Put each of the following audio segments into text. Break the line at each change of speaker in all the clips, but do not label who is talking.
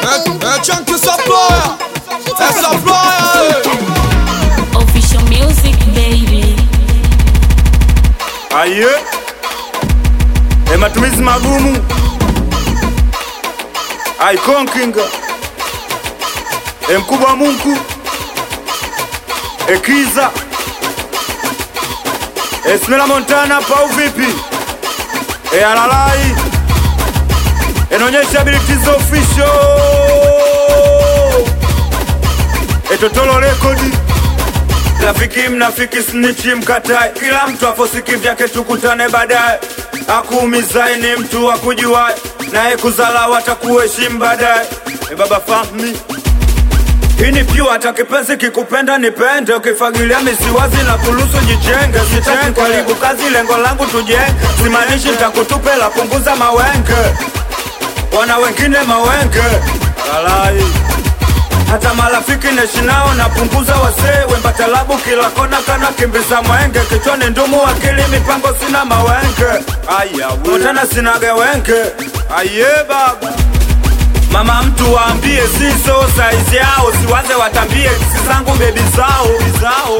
É, é Chunky Supplier, é Supplier,
Official music, baby.
Aye, e matumizi magumu aikonkinga e mkubwa Mungu ekiza e Smela Montana pau vipi e alalai inaonyesha abilities official e Totolo rekodi Rafiki mnafiki snichi mkatai, kila mtu afosiki vyake, tukutane baadaye. Akuumizae ni mtu akujuae, naye kuzala watakuheshimu baadaye. E baba fahmi hii ni pure, hata kipenzi kikupenda nipende, ukifagilia misiwazi na kulusu jijenge. Sitaki karibu kazi, lengo langu tujenge, simaanishi nitakutupela, punguza mawenge, wana wengine mawenge alai hata marafiki naishi nao napunguza wasee wemba talabu kila kona kana kimbiza mwenge kichwani ndumu akili mipango sina mawenge motana sinaga wenge aye baba mama mtu waambie siso saizi yao siwaze watambie kisi zangu bebi zao zao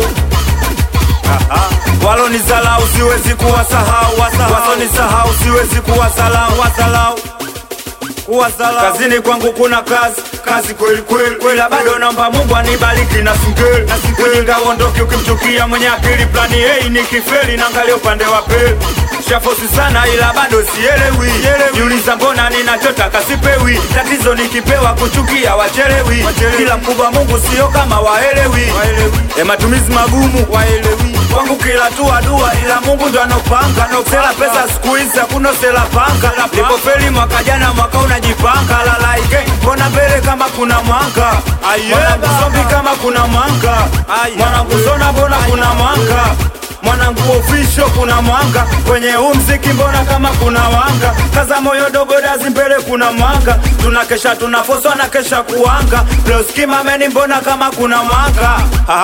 walonizalau siwezi kuwasahau wasonisahau siwezi kuwasalau wasalau kuwasalau kazini kwangu kuna kazi kazi kweli kweli kweli bado naomba Mungu anibariki na singeli ujinga uondoke ukimchukia mwenye akili plani hey, ni kifeli naangalia upande wa pili shafosi sana ila bado sielewi jiuliza mbona ninachotaka sipewi tatizo nikipewa kuchukia wachelewi kila mkubwa Mungu sio kama waelewi e matumizi magumu waelewi kwangu kila tua dua ila Mungu ndo anopanga sela pesa siku hizi hakuna sela panga lipofeli mwaka jana mwaka unajipanga lalaike mbona mbele kama kuna mwanga mwanangu zombi kama kuna mwanga mwanangu zona mbona kuna mwanga mwanangu ofisho kuna mwanga kwenye huu mziki mbona kama kuna wanga kaza moyo dogo dazi mbele kuna mwanga tunakesha tunafoswa na kesha kuwanga pleuskimameni mbona kama kuna mwanga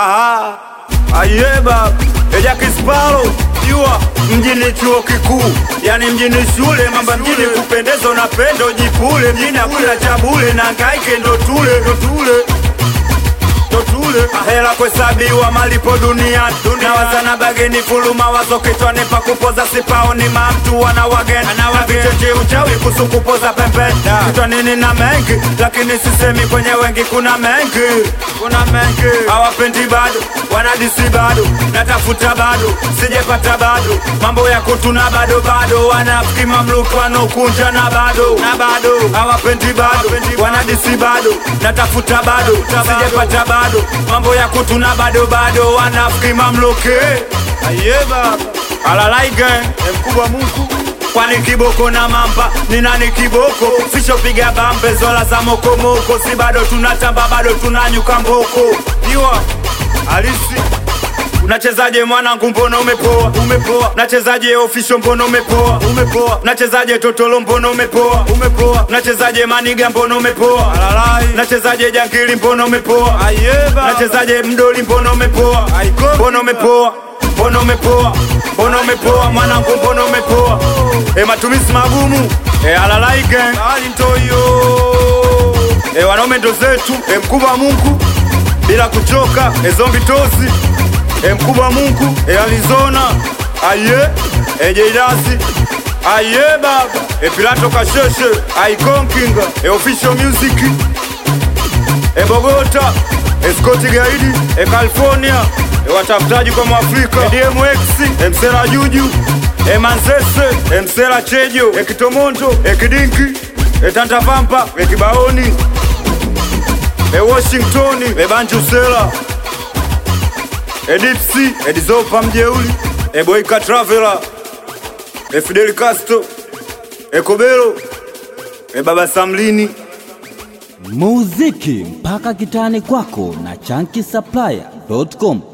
ayeba eja kispalo jua mjini chuo kikuu yani mjini shule mamba mjini kupendezo na pendo jipule mjini hakuna cha bule na ngaike ndo tule ndo tule totule ahera kwesabiwa malipo duniani na wazana bageni fuluma wazo kichwani pa kupoza sipaoni mamtu wana wageni na vicheche uchawi kusu kupoza pembeni kichwani nina mengi lakini sisemi kwenye wengi kuna mengi kuna mengi hawapendi bado wanadisi bado natafuta bado sijepata bado mambo ya kutuna bado bado wanafiki mamluki wanokunja na bado na bado hawapendi bado wanadisi bado natafuta bado sijepata bado mambo ya kutuna bado bado wanafiki mamluki ayeba alalaige mkubwa Mungu kwani kiboko na mamba ni nani kiboko fishopiga bambe zola za mokomoko si bado tunatamba bado tunanyuka mboko iwa halisi Unachezaje mwanangu, mbona umepoa? Umepoa. Unachezaje ofisho, mbona umepoa? Umepoa. Unachezaje totolo, mbona umepoa? Umepoa. Unachezaje maniga, mbona umepoa? Alalai. Unachezaje jangili, mbona umepoa? Ayeba. Unachezaje mdoli, mbona umepoa? Aiko. Mbona umepoa? Mbona umepoa? Mbona umepoa mwanangu, mbona umepoa? E, matumizi magumu. E, alalai gang. Ali ntoyo. E, wanaume ndo zetu. E, mkubwa Mungu bila kuchoka. E, zombi tosi e mkubwa Mungu e Arizona aye e Jairasi aye baba e Pilato Kasheshe aikonkinga e official music e Bogota e Scott Gaidi e California e watafutaji kwa Mwafrika e DMX e Msela Juju e Manzese e Msela Chejo e Kitomondo e Kidinki e Tanta Vampa e Kibaoni e Washington e Banju Sela Edipsi, Edizopa Mjeuli, Eboika Travela, E Fidel Castro, E Kobelo, E Baba Samlini.
muziki mpaka kitani kwako na chanki supplier.com